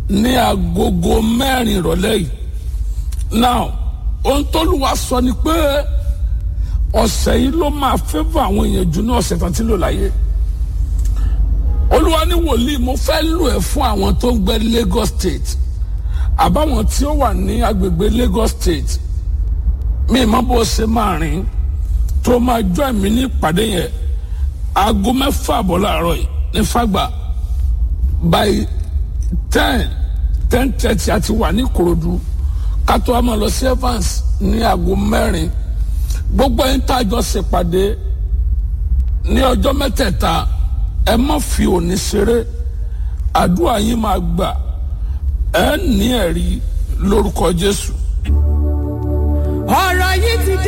ní agogo mẹ́rin ìrọ̀lẹ́ yìí now ohun tóluwa sọ ni pé ọ̀sẹ̀ yìí ló máa fẹ́fọ́ àwọn èèyàn jù ní ọ̀sẹ̀ tán tí lò láyé olúwa ní wòlíì mo fẹ́ lò ẹ́ fún àwọn tó ń gbé Lagos State àbáwọn tí ó wà ní agbègbè Lagos State mi ì mọ bó ṣe máa rìn tó máa jọ ẹ̀mí ní ìpàdé yẹn aago mẹ́fà àbọ̀ láàárọ̀ yìí ní Fàgbà by ten ten thirty àti wà ní Ìkòròdú kátó a máa lọ sí Evans ní aago mẹ́rin gbogbo ẹni tá a jọ ṣèpàdé ní ọjọ́ mẹ́tẹ̀ẹ̀ta ẹ má fi òní ṣeré àdúrà yín máa gbà ẹ ní ẹ̀rí lórúkọ Jésù. ọ̀rọ̀ yìí ti dé.